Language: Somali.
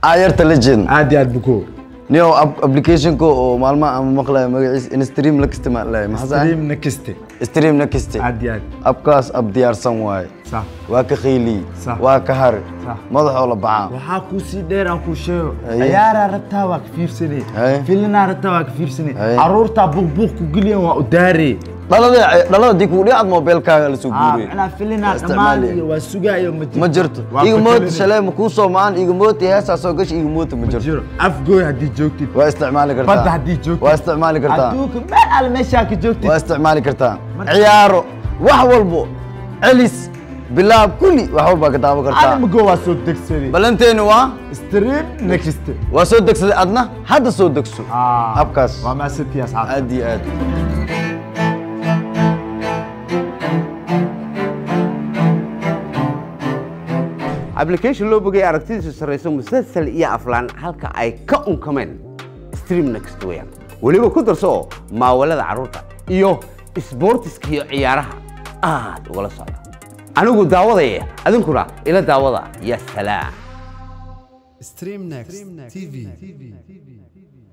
ayarta legend aad iyo aad buko niyo applicationka oo maalmaha ama maqlaya magaciisa instream la isticmaalaya maxaa stream nakiste stream na kaste aad iyo aad abkaas ab diyaarsan waaye sax waa ka khayliy Sax. waa ka hari Sax. madaxoo la baxaa waxaa kuu sii dheer aan kuu sheego Aye. ciyaaraa rabtaa waa ka fiirsanay Aye. filinaa rabtaa waa ka fiirsanay Aye. caruurtaa buuqbuuq ku geliyan waa u daaree dhalada dhalada dii kugu dhicaad mobilkaaga la soo guuriyay macnaa filinaa Waa dhammaan isticmaali. iyo waa sugaayo ma jirto ma jirto Waa iga moota bedelinay. shalay ma kuu soo maan iga moota heesaa soo gashi iga moota ma ma jirto jiro afgooy haddii joogtid waa isticmaali kartaa badda haddii joogtid waa isticmaali kartaa adduunka meel alle meeshaa ka joogtid waa isticmaali kartaa Marka- ciyaaro wax walbo celis bilaab kulli wax walbaa ka daawan kartaa animago waa soo degsaday balanteeni waa stream nakiste waa soo degsaday adna hadda soo degso Ah, habkaas waa maasantii asxaabta aad iyo aad application loo bogay aragtidiisu sarrayso musalsal iyo aflaan halka ay ka unkameen stream next weeyaan weliba ku darso oo maawalada carruurta iyo isboortiska iyo ciyaaraha aad ugala socda anigu daawadaya adinkuna ila daawada ya salaam Stream Next TV.